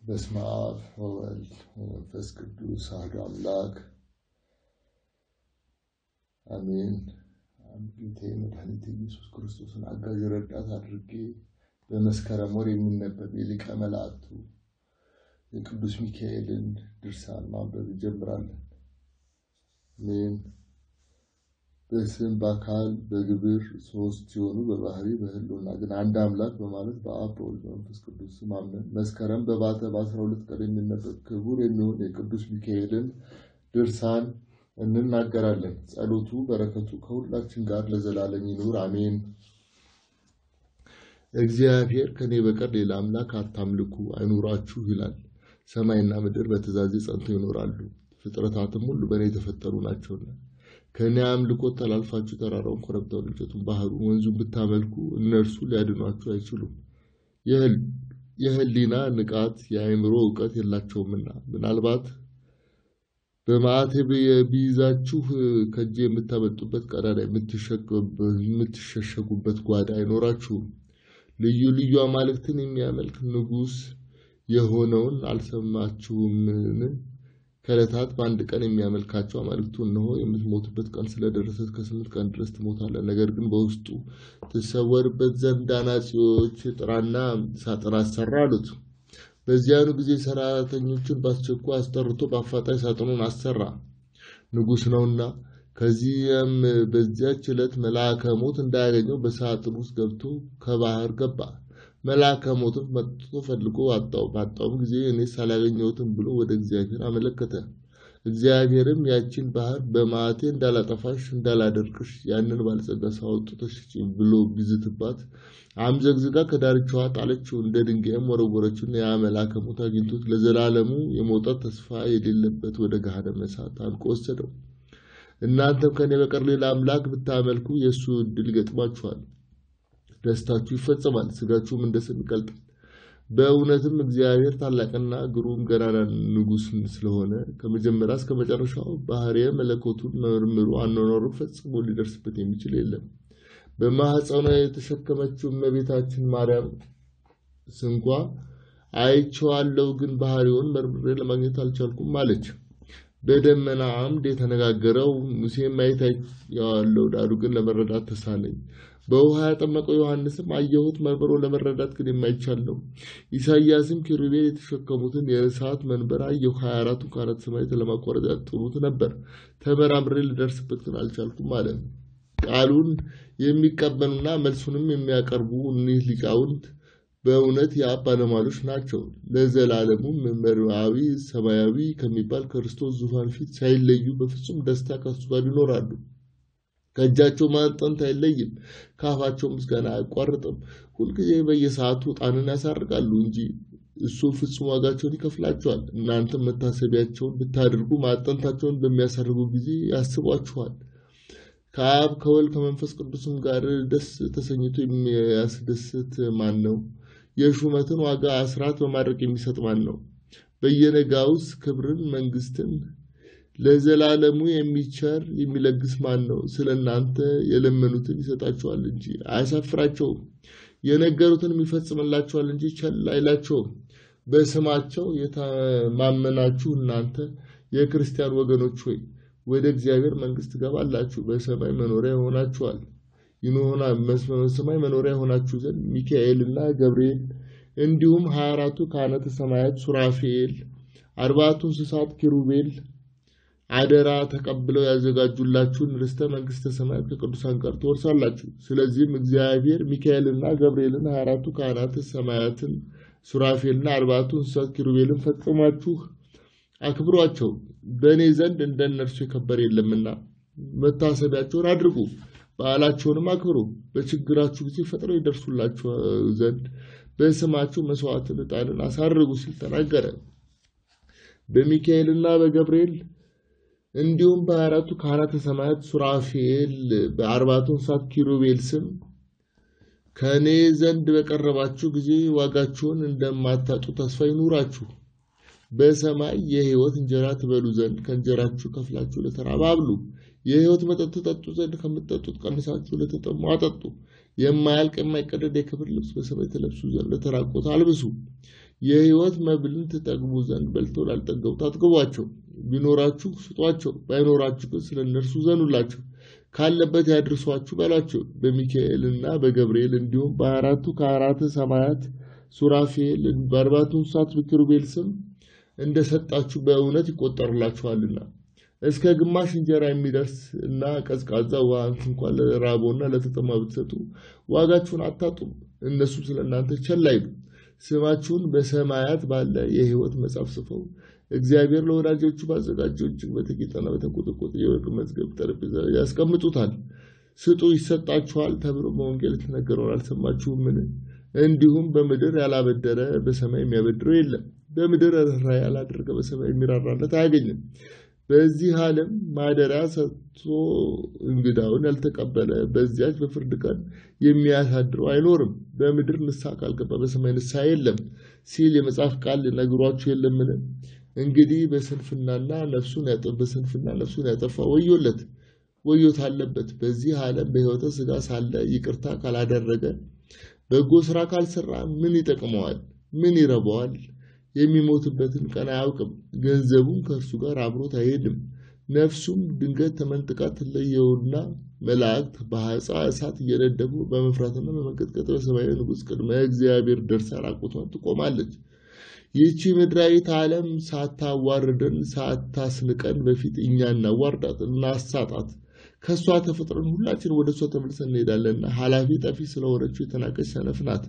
በስመ አብ ወወልድ ወመንፈስ ቅዱስ አሐዱ አምላክ አሜን። ጌታዬ መድኃኒቴ ኢየሱስ ክርስቶስን አጋዥ ረዳት አድርጌ በመስከረም ወር የሚነበብ የሊቀ መላእክቱ የቅዱስ ሚካኤልን ድርሳን ማንበብ እንጀምራለን። አሜን። በስም በአካል በግብር ሶስት ሲሆኑ በባህሪ በሕልውና ግን አንድ አምላክ በማለት በአብ በወልድ በመንፈስ ቅዱስ ስም አምነን መስከረም በባተ በአስራ ሁለት ቀን የሚነበብ ክቡር የሚሆን የቅዱስ ሚካኤልን ድርሳን እንናገራለን። ጸሎቱ በረከቱ ከሁላችን ጋር ለዘላለም ይኑር አሜን። እግዚአብሔር ከኔ በቀር ሌላ አምላክ አታምልኩ አይኑራችሁ ይላል። ሰማይና ምድር በትእዛዜ ጸንቶ ይኖራሉ፣ ፍጥረታትም ሁሉ በእኔ የተፈጠሩ ናቸውና ከእኔ አምልኮት ተላልፋችሁ ተራራውን፣ ኮረብታውን፣ እንጨቱን፣ ባህሩን፣ ወንዙን ብታመልኩ እነርሱ ሊያድኗችሁ አይችሉም። የህሊና ንቃት የአእምሮ እውቀት የላቸውምና ምናልባት በማዕተብ ቢይዛችሁ ከእጄ የምታመልጡበት ቀዳዳ የምትሸሸጉበት ጓዳ አይኖራችሁም። ልዩ ልዩ አማልክትን የሚያመልክ ንጉሥ የሆነውን አልሰማችሁምን? ከዕለታት በአንድ ቀን የሚያመልካቸው አማልክቱ እነሆ የምትሞትበት ቀን ስለደረሰ እስከ ስምንት ቀን ድረስ ትሞታለህ። ነገር ግን በውስጡ ትሰወርበት ዘንድ አናጺዎች ጥራና ሳጥን አሰራ አሉት። በዚያኑ ጊዜ ሰራተኞችን በአስቸኳይ አስጠርቶ በአፋጣኝ ሳጥኑን አሰራ፣ ንጉሥ ነውና። ከዚያም በዚያች ዕለት መልአከ ሞት እንዳያገኘው በሳጥን ውስጥ ገብቶ ከባህር ገባ። መልአከ ሞትም መጥቶ ፈልጎ አጣው። ባጣውም ጊዜ እኔስ አላገኘሁትም ብሎ ወደ እግዚአብሔር አመለከተ። እግዚአብሔርም ያችን ባህር በመዓቴ እንዳላጠፋሽ እንዳላደርቅሽ ያንን ባለጸጋ ሰው አውጥተሽ ብሎ ቢዝትባት አምዘግዝጋ ከዳርቻዋ ጣለችው፣ እንደ ድንጋይም ወረወረችው። ያ መልአከ ሞት አግኝቶት ለዘላለሙ የመውጣት ተስፋ የሌለበት ወደ ገሃነመ እሳት አንቆ ወሰደው። እናንተም ከእኔ በቀር ሌላ አምላክ ብታመልኩ የእሱ ዕድል ይገጥማችኋል፣ ደስታችሁ ይፈጸማል፣ ስጋችሁም እንደ ሰም ይቀልጣል። በእውነትም እግዚአብሔር ታላቅና ግሩም ገናና ንጉሥ ስለሆነ ከመጀመሪያ እስከ መጨረሻው ባህርየ መለኮቱን መርምሩ፣ አኗኗሩ ፈጽሞ ሊደርስበት የሚችል የለም። በማኅፀኗ የተሸከመችው እመቤታችን ማርያም ስንኳ አይቼዋለሁ፣ ግን ባህሪውን መርምሬ ለማግኘት አልቻልኩም አለች። በደመና አምድ የተነጋገረው ሙሴም ማየት አይቼዋለሁ፣ ዳሩ ግን ለመረዳት ተሳነኝ። በውሃ ያጠመቀው ዮሐንስም አየሁት፣ መርምሮ ለመረዳት ግን የማይቻል ነው። ኢሳይያስም ኪሩቤል የተሸከሙትን የእሳት መንበር አየሁ፣ ሀያ አራቱ ካህናተ ሰማያት ለማቋረጥ ያጥኑት ነበር፣ ተመራምሬ ልደርስበት ግን አልቻልኩም አለ። ቃሉን የሚቀበሉና መልሱንም የሚያቀርቡ እኒህ ሊቃውንት በእውነት የአብ ባለሟሎች ናቸው። ለዘላለሙም መርአዊ ሰማያዊ ከሚባል ክርስቶስ ዙፋን ፊት ሳይለዩ በፍጹም ደስታ ከሱ ጋር ይኖራሉ። ከእጃቸው ማጠንት አይለይም፣ ከአፋቸው ምስጋና አያቋርጥም። ሁልጊዜ በየሰዓቱ ዕጣንን ያሳርጋሉ እንጂ እሱ ፍጹም ዋጋቸውን ይከፍላቸዋል። እናንተም መታሰቢያቸውን ብታደርጉ ማጠንታቸውን በሚያሳርጉ ጊዜ ያስቧችኋል። ከአብ ከወልድ ከመንፈስ ቅዱስም ጋር ደስ ተሰኝቶ የሚያስደስት ማን ነው? የሹመትን ዋጋ አስራት በማድረግ የሚሰጥ ማን ነው? በየነጋውስ ክብርን መንግስትን ለዘላለሙ የሚቸር የሚለግስ ማን ነው? ስለ እናንተ የለመኑትን ይሰጣቸዋል እንጂ አያሳፍራቸውም። የነገሩትን ይፈጽምላቸዋል እንጂ ቸል አይላቸውም። በስማቸው የተማመናችሁ እናንተ የክርስቲያን ወገኖች ሆይ ወደ እግዚአብሔር መንግስት ትገባላችሁ፣ በሰማይ መኖሪያ ይሆናችኋል ሰማይ መኖሪያ የሆናችሁ ዘንድ ሚካኤልና ገብርኤል እንዲሁም ሀያ አራቱ ካህናተ ሰማያት ሱራፌል፣ አርባቱ እንስሳት ኪሩቤል አደራ ተቀብለው ያዘጋጁላችሁን ርስተ መንግስተ ሰማያት ከቅዱሳን ጋር ትወርሳላችሁ። ስለዚህም እግዚአብሔር ሚካኤልና ገብርኤልን ሀያ አራቱ ካህናተ ሰማያትን ሱራፌልና አርባቱ እንስሳት ኪሩቤልን ፈጽማችሁ አክብሯቸው። በእኔ ዘንድ እንደ እነርሱ የከበረ የለምና መታሰቢያቸውን አድርጉ፣ በዓላቸውንም አክብሩ። በችግራችሁ ጊዜ ፈጥነው ይደርሱላችሁ ዘንድ በስማችሁ መስዋዕትን፣ ዕጣንን አሳርጉ ሲል ተናገረ። በሚካኤልና በገብርኤል እንዲሁም በአራቱ ካህናተ ሰማያት ሱራፌል በአርባቱ እንስሳት ኪሩቤል ስም ከእኔ ዘንድ በቀረባችሁ ጊዜ ዋጋችሁን እንደማታጡ ተስፋ ይኑራችሁ። በሰማይ የሕይወት እንጀራ ትበሉ ዘንድ ከእንጀራችሁ ከፍላችሁ ለተራበ አብሉ። የሕይወት መጠጥ ትጠጡ ዘንድ ከምትጠጡት ቀንሳችሁ ለተጠሙ አጠጡ። የማያልቅ የማይቀደድ የክብር ልብስ በሰማይ ተለብሱ ዘንድ ለተራቆት አልብሱ። የሕይወት መብልን ትጠግቡ ዘንድ በልተው ላልጠገቡት አጥግቧቸው። ቢኖራችሁ ስጧቸው፣ ባይኖራችሁ ግን ስለ እነርሱ ዘኑላቸው። ካለበት ያድርሷችሁ በሏቸው። በሚካኤልና በገብርኤል እንዲሁም በአራቱ ከአራተ ሰማያት ሱራፌል በአርባቱ እንስሳት በኪሩቤል ስም እንደሰጣችሁ በእውነት ይቆጠሩላችኋልና እስከ ግማሽ እንጀራ የሚደርስ እና ቀዝቃዛ ውሃ እንኳን ለራቦና ለተጠማ ብትሰጡ ዋጋችሁን አታጡም። እነሱም ስለ እናንተ ቸል አይሉ። ስማችሁን በሰማያት ባለ የሕይወት መጽሐፍ ጽፈው እግዚአብሔር ለወዳጆቹ ባዘጋጀው እጅግ በተጌጠና በተንቆጠቆጠ የወርቅ መዝገብ ጠረጴዛ ያስቀምጡታል። ስጡ ይሰጣችኋል ተብሎ በወንጌል የተነገረውን አልሰማችሁምን? እንዲሁም በምድር ያላበደረ በሰማይ የሚያበድረው የለም። በምድር ርኅራኄ ያላደረገ በሰማይ የሚራራለት አያገኝም። በዚህ ዓለም ማደሪያ ሰጥቶ እንግዳውን ያልተቀበለ በዚያች በፍርድ ቀን የሚያሳድረው አይኖርም። በምድር ንስሐ ካልገባ በሰማይ ንስሐ የለም ሲል የመጽሐፍ ቃል ነግሯችሁ የለምን? እንግዲህ በስንፍናና ነፍሱን በስንፍና ነፍሱን ያጠፋ ወዮለት ወዮት አለበት። በዚህ ዓለም በሕይወተ ሥጋ ሳለ ይቅርታ ካላደረገ በጎ ስራ ካልሰራ ምን ይጠቅመዋል? ምን ይረባዋል? የሚሞትበትን ቀን አያውቅም። ገንዘቡም ከእርሱ ጋር አብሮት አይሄድም። ነፍሱም ድንገት ተመንጥቃ ትለየውና መላእክት በሐፃ እሳት እየነደፉ በመፍራትና በመንቀጥቀጥ በሰማያዊ ንጉሥ ቅድመ እግዚአብሔር ደርሳ ራቁቷን ትቆማለች። ይህቺ ምድራዊት ዓለም ሳታዋርደን ሳታስንቀን በፊት እኛ እናዋርዳት፣ እናሳጣት። ከእሷ ተፈጥረን ሁላችን ወደ እሷ ተመልሰን እንሄዳለንና ኃላፊ ጠፊ ስለሆነችው የተናቀች ሰነፍ ናት።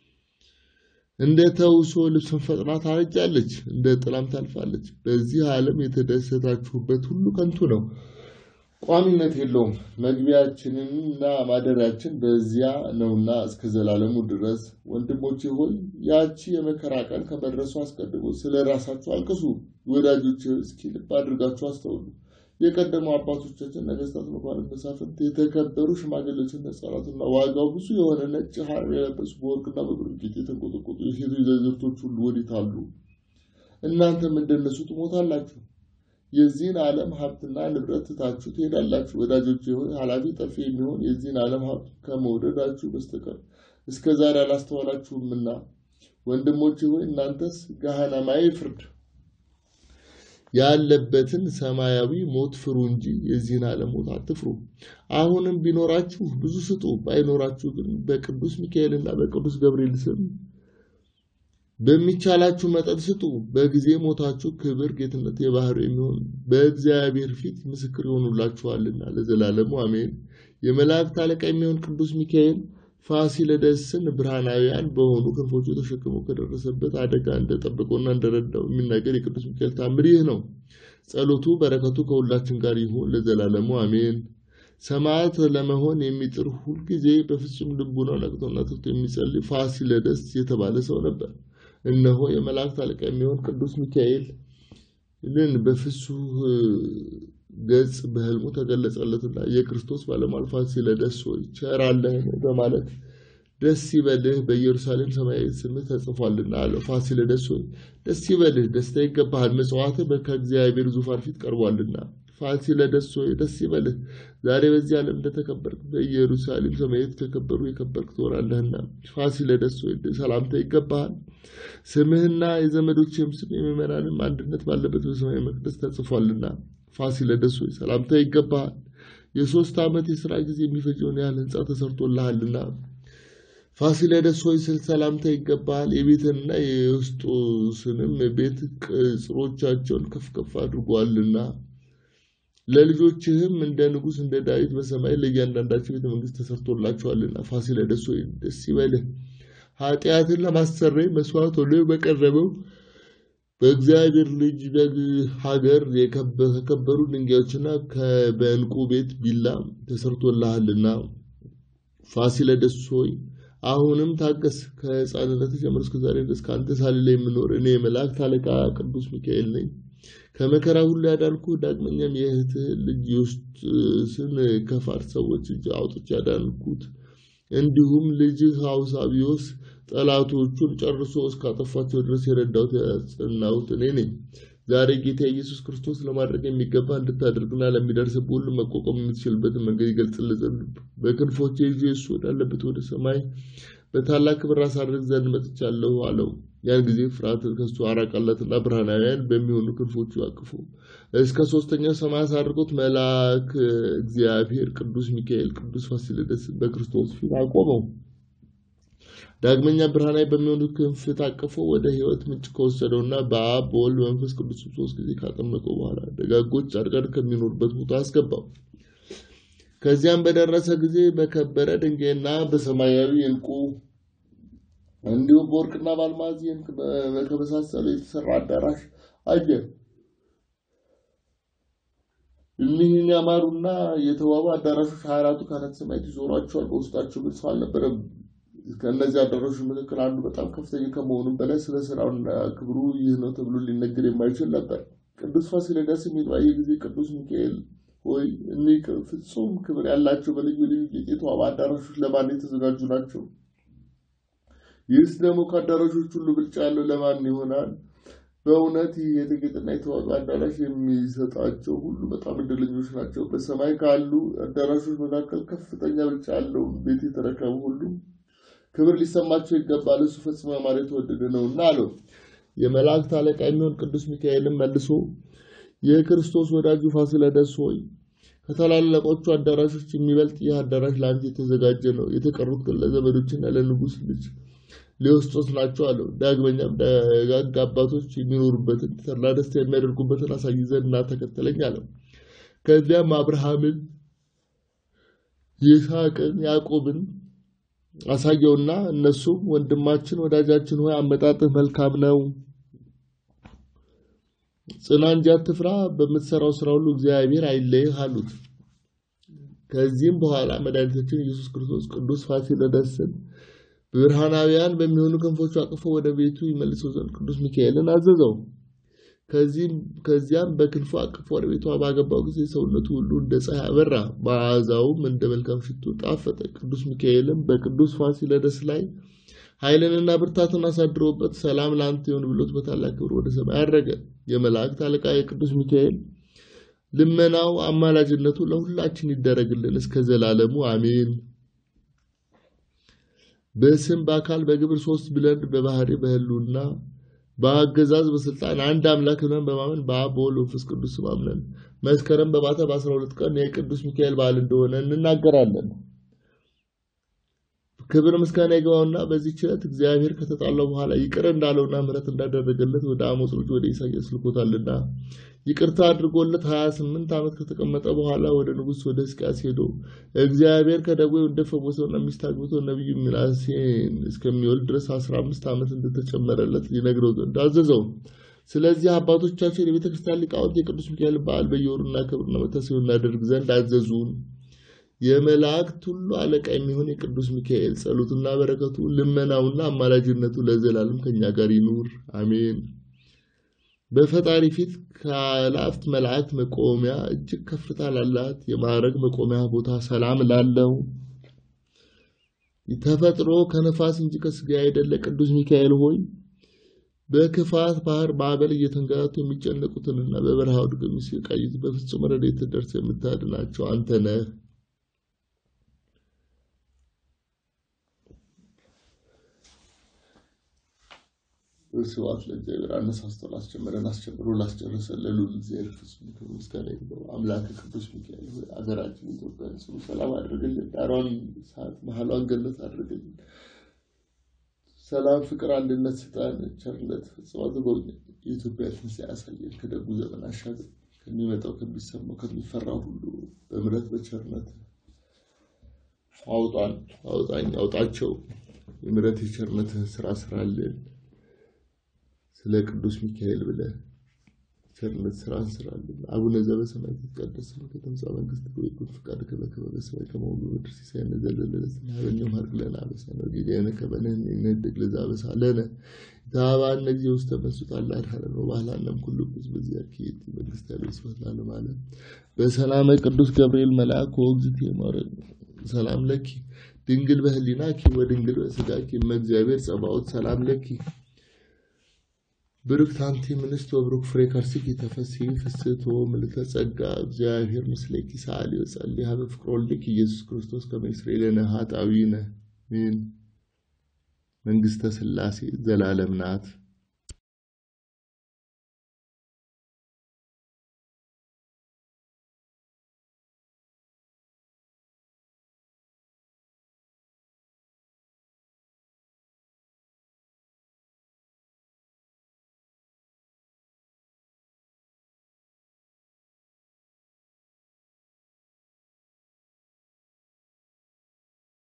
እንደ ተውሶ ልብስን ፈጥና ታረጃለች፣ እንደ ጥላም ታልፋለች። በዚህ ዓለም የተደሰታችሁበት ሁሉ ከንቱ ነው፣ ቋሚነት የለውም። መግቢያችንና ማደሪያችን በዚያ ነውና እስከ ዘላለሙ ድረስ። ወንድሞቼ ሆይ ያቺ የመከራ ቀን ከመድረሱ አስቀድሞ ስለ ራሳችሁ አልቅሱ። ወዳጆች እስኪ ልብ አድርጋችሁ አስተውሉ። የቀደሙ አባቶቻችን ነገስታት፣ መኳንንት፣ መሳፍንት፣ የተከበሩ ሽማግሌዎችና ሕፃናትና ዋጋው ብዙ የሆነ ነጭ ሐር የለበሱ በወርቅና በብር ጌጥ የተንቆጠቆጡ የሴቶች ዘዝርቶች ሁሉ ወዴት አሉ? እናንተም እንደነሱ ትሞታላችሁ። የዚህን ዓለም ሀብትና ንብረት ትታችሁ ትሄዳላችሁ። ወዳጆች ሆይ ኃላፊ ጠፊ የሚሆን የዚህን ዓለም ሀብት ከመውደዳችሁ በስተቀር እስከ ዛሬ አላስተዋላችሁምና፣ ወንድሞቼ ሆይ እናንተስ ገሃነማዊ ፍርድ ያለበትን ሰማያዊ ሞት ፍሩ እንጂ የዚህን ዓለም ሞት አትፍሩ። አሁንም ቢኖራችሁ ብዙ ስጡ፣ ባይኖራችሁ ግን በቅዱስ ሚካኤልና በቅዱስ ገብርኤል ስም በሚቻላችሁ መጠን ስጡ። በጊዜ ሞታችሁ ክብር፣ ጌትነት የባህር የሚሆን በእግዚአብሔር ፊት ምስክር ይሆኑላችኋልና ለዘላለሙ አሜን። የመላእክት አለቃ የሚሆን ቅዱስ ሚካኤል ፋሲለደስን ብርሃናውያን በሆኑ ክንፎቹ ተሸክሞ ከደረሰበት አደጋ እንደጠበቀውና እንደረዳው የሚናገር የቅዱስ ሚካኤል ታምር ይህ ነው። ጸሎቱ በረከቱ ከሁላችን ጋር ይሁን ለዘላለሙ አሜን። ሰማዕት ለመሆን የሚጥር ሁልጊዜ በፍጹም ልቡናው ነቅቶና ትቶ የሚጸልይ ፋሲለደስ የተባለ ሰው ነበር። እነሆ የመላእክት አለቃ የሚሆን ቅዱስ ሚካኤልን በፍሱህ ገጽ በሕልሙ ተገለጸለትና የክርስቶስ ባለሟል ፋሲለደስ ሆይ ቸር አለህን በማለት ደስ ይበልህ በኢየሩሳሌም ሰማያዊ ስምህ ተጽፏልና አለው። ፋሲለደስ ሆይ ደስ ይበልህ፣ ደስታ ይገባሃል፣ ምጽዋትህ ከእግዚአብሔር ዙፋን ፊት ቀርቧልና። ፋሲለደስ ሆይ ደስ ይበልህ፣ ዛሬ በዚህ ዓለም እንደተከበርክ በኢየሩሳሌም ሰማያዊት ከከበሩ የከበርክ ትሆናለህና። ፋሲለደስ ሆይ ሰላምታ ይገባሃል። ስምህና የዘመዶችህም ስም የምዕመናንም አንድነት ባለበት በሰማያዊ መቅደስ ተጽፏልና። ፋሲለደስ ሆይ ሰላምታ ይገባሃል። የሶስት ዓመት የሥራ ጊዜ የሚፈጀውን ያህል ሕንፃ ተሰርቶልሃልና። ፋሲለደስ ሆይ ስል ሰላምታ ይገባሃል። የቤትንና የውስጦስንም ቤት ቅጽሮቻቸውን ከፍ ከፍ አድርጓልና። ለልጆችህም እንደ ንጉሥ እንደ ዳዊት በሰማይ ለእያንዳንዳቸው ቤተ መንግሥት ተሰርቶላቸዋልና። ፋሲለደስ ሆይ ደስ ይበልህ። ኃጢአትን ለማሰረይ መስዋዕት ሆኖ በቀረበው በእግዚአብሔር ልጅ በግ ሀገር ከከበሩ ድንጋዮችና በዕንቁ ቤት ቢላ ተሰርቶልሃልና። ፋሲለደስ ሆይ አሁንም ታገስ። ከሕፃንነት ጀምሮ እስከ ዛሬ ድረስ ከአንተ ሳልለ የምኖር እኔ የመላእክት አለቃ ቅዱስ ሚካኤል ነኝ። ከመከራ ሁሉ ያዳንኩ ዳግመኛም የእህትህ ልጅ ዮስጥስን ከፋርስ ሰዎች እጅ አውጥቼ ያዳንኩት እንዲሁም ልጅህ አውሳቢዮስ ጠላቶቹን ጨርሶ እስካጠፋቸው ድረስ የረዳሁት ያጸናሁት እኔ ነኝ። ዛሬ ጌታ ኢየሱስ ክርስቶስ ለማድረግ የሚገባ እንድታደርግና ለሚደርስብህ ሁሉ መቋቋም የምትችልበትን መንገድ ይገልጽልህ ዘንድ በክንፎቼ ይዤ እሱ ወዳለበት ወደ ሰማይ በታላቅ ክብር አሳርግ ዘንድ መጥቻለሁ አለው። ያን ጊዜ ፍርሃትን ከሱ አራቀለትና ብርሃናውያን በሚሆኑ ክንፎቹ አቅፎ እስከ ሶስተኛው ሰማይ አሳርጎት መልአክ እግዚአብሔር ቅዱስ ሚካኤል ቅዱስ ፋሲለደስ በክርስቶስ ፊት አቆመው። ዳግመኛ ብርሃናዊ በሚሆኑ ክንፍ ታቅፎ ወደ ሕይወት ምንጭ ከወሰደውና በአብ በወልድ በመንፈስ ቅዱስ ሶስት ጊዜ ካጠመቀው በኋላ ደጋጎች ጻድቃን ከሚኖሩበት ቦታ አስገባው። ከዚያም በደረሰ ጊዜ በከበረ ድንጋይና በሰማያዊ ዕንቁ እንዲሁም በወርቅና በአልማዝ ከመሳሰሉ የተሰራ አዳራሽ አየ። እኒህን ያማሩና የተዋቡ አዳራሾች ሀያ አራቱ ካህናተ ሰማያት ይዞሯቸዋል። በውስጣቸው ግን ሰው አልነበረም። ከእነዚህ አዳራሾች መካከል አንዱ በጣም ከፍተኛ ከመሆኑም በላይ ስለ ስራውና ክብሩ ይህ ነው ተብሎ ሊነገር የማይችል ነበር። ቅዱስ ፋሲለደስ ባየ ጊዜ ቅዱስ ሚካኤል ሆይ እኒህ ፍጹም ክብር ያላቸው በልዩ ልዩ ጌጥ የተዋቡ አዳራሾች ለማን የተዘጋጁ ናቸው? ይህስ ደግሞ ከአዳራሾች ሁሉ ብልጫ ያለው ለማን ይሆናል? በእውነት ይህ የተጌጠና የተዋበ አዳራሽ የሚሰጣቸው ሁሉ በጣም እድለኞች ናቸው። በሰማይ ካሉ አዳራሾች መካከል ከፍተኛ ብልጫ ያለው ቤት የተረከቡ ሁሉ ክብር ሊሰማቸው ይገባል። እሱ ፈጽሞ ያማረ የተወደደ ነውና አለው። የመላእክት አለቃ የሚሆን ቅዱስ ሚካኤልም መልሶ የክርስቶስ ወዳጁ ፋሲለደስ ሆይ ከታላላቆቹ አዳራሾች የሚበልጥ ይህ አዳራሽ ለአንተ የተዘጋጀ ነው። የተቀሩት ግን ለዘመዶችና ለንጉሥ ልጅ ሊወስጦስ ናቸው አለው። ዳግመኛም ደጋግ አባቶች የሚኖሩበትን ተድላ ደስታ የሚያደርጉበትን አሳይ ዘንድ ና ተከተለኝ አለው። ከዚያም አብርሃምን፣ ይስሐቅን፣ ያዕቆብን አሳየውና እነሱም ወንድማችን ወዳጃችን ሆይ አመጣጥህ መልካም ነው፣ ጽና እንጂ አትፍራ፣ በምትሰራው ስራ ሁሉ እግዚአብሔር አይለይህ አሉት። ከዚህም በኋላ መድኃኒታችን ኢየሱስ ክርስቶስ ቅዱስ ፋሲለደስን ብርሃናውያን በሚሆኑ ክንፎቹ አቅፎ ወደ ቤቱ ይመልሰው ዘንድ ቅዱስ ሚካኤልን አዘዘው። ከዚያም በክንፉ አቅፎ ወደ ቤቱ ባገባው ጊዜ ሰውነቱ ሁሉ እንደ ፀሐይ አበራ፣ መዓዛውም እንደ መልካም ሽቱ ጣፈጠ። ቅዱስ ሚካኤልም በቅዱስ ፋሲለደስ ላይ ኃይልንና ብርታትን አሳድሮበት ሰላም ለአንተ ይሁን ብሎት በታላቅ ክብር ወደ ሰማይ አረገ። የመላእክት አለቃ የቅዱስ ሚካኤል ልመናው አማላጅነቱ ለሁላችን ይደረግልን እስከ ዘላለሙ አሜን። በስም በአካል በግብር ሶስት ብለን በባህሪ በህሉና በአገዛዝ በስልጣን አንድ አምላክ ብለን በማመን በአብ በወልድ በመንፈስ ቅዱስ ስም አምነን መስከረም በማታ በአስራ ሁለት ቀን የቅዱስ ሚካኤል በዓል እንደሆነ እንናገራለን። ክብር ምስጋና ይገባውና በዚህ ችለት እግዚአብሔር ከተጣላው በኋላ ይቅር እንዳለውና ምሕረት እንዳደረገለት ወደ አሞጽ ልጅ ወደ ኢሳያስ ልኮታልና ይቅርታ አድርጎለት ሀያ ስምንት ዓመት ከተቀመጠ በኋላ ወደ ንጉሥ ወደ ሕዝቅያስ ሄዶ እግዚአብሔር ከደዌው እንደፈወሰውና ሚስት አግብቶ ነቢዩ ሚናሴን እስከሚወልድ ድረስ አስራ አምስት ዓመት እንደተጨመረለት ሊነግረው ዘንድ አዘዘው። ስለዚህ አባቶቻችን የቤተ ክርስቲያን ሊቃውንት የቅዱስ ሚካኤል በዓል በየወሩና ክብርና መታሰቢያ እናደርግ ዘንድ አዘዙን። የመላእክት ሁሉ አለቃ የሚሆን የቅዱስ ሚካኤል ጸሎቱና በረከቱ ልመናውና አማላጅነቱ ለዘላለም ከኛ ጋር ይኑር አሜን። በፈጣሪ ፊት ከአላፍት መላእክት መቆሚያ እጅግ ከፍታ ላላት የማዕረግ መቆሚያ ቦታ ሰላም ላለው ተፈጥሮ ከነፋስ እንጂ ከስጋ አይደለ ቅዱስ ሚካኤል ሆይ በክፋት ባህር ማዕበል እየተንገላቱ የሚጨነቁትንና በበረሃ ውድቅ የሚሰቃዩት በፍጹም ረድኤት ደርሰህ የምታድናቸው አንተ ነህ። ስብሐት ለእግዚአብሔር አነሳስቶ ላስጀመረን አስጀምሮ ላስጨረሰን ለልዑል እግዚአብሔር ፍጹም ክብር ምስጋና ይግባው። አምላክ ቅዱስ ሚካኤል ሆይ አገራችን ኢትዮጵያን ጽኑ ሰላም አድርግልን። ዳሯን ሰዓት መሀሏን ገነት አድርግልን። ሰላም፣ ፍቅር፣ አንድነት ስጣን። ቸርነት ፈጽማ ትጎብኝ። የኢትዮጵያ ትንሣኤ ያሳየን። ከደጉ ዘመን አሻገር ከሚመጣው ከሚሰማው ከሚፈራው ሁሉ በምሕረት በቸርነት አውጣን፣ አውጣኝ፣ አውጣቸው። የምሕረት የቸርነትህን ስራ ስራልን። ስለ ቅዱስ ሚካኤል ብለህ ቸርነት ስራ እንስራለን። አቡነ ዘበሰማያት ይትቀደስ ስምከ ትምጻእ መንግሥትከ ወይኩን ፈቃድከ በከመ በሰማይ ከማሁ በምድር ሲሳየነ ዘለለነ ሀበነ ሀብ ለነ አበሳነ ወጌጋየነ ከመ ንሕነኒ ንኅድግ ለዘአበሳለነ ኢታብአነ እግዚኦ ውስተ መንሱት አላ አድኀነነ ወባህላነ እምኩሉ ሕዝብ በዚአከ ይእቲ መንግሥተ ያለው ስብሐት ለዓለመ ዓለም። በሰላመ ቅዱስ ገብርኤል መልአክ ወእግዝእትየ ማርያም ሰላም ለኪ ድንግል በህሊናኪ ወድንግል በሥጋኪ እመ እግዚአብሔር ጸባኦት ሰላም ለኪ ብሩክት አንቲ እምንስት ወብሩክ ፍሬ ከርሥኪ ተፈሥሒ ፍስሕቶ ምልዕተ ጸጋ እግዚአብሔር ምስሌኪ ሰአሊ ወጸልይ ሀበ ፍቅር ወልድኪ ኢየሱስ ክርስቶስ ከመ ይስረይ ለነ ኃጣውኢነ አሜን። መንግሥተ ሥላሴ ዘላለም ናት።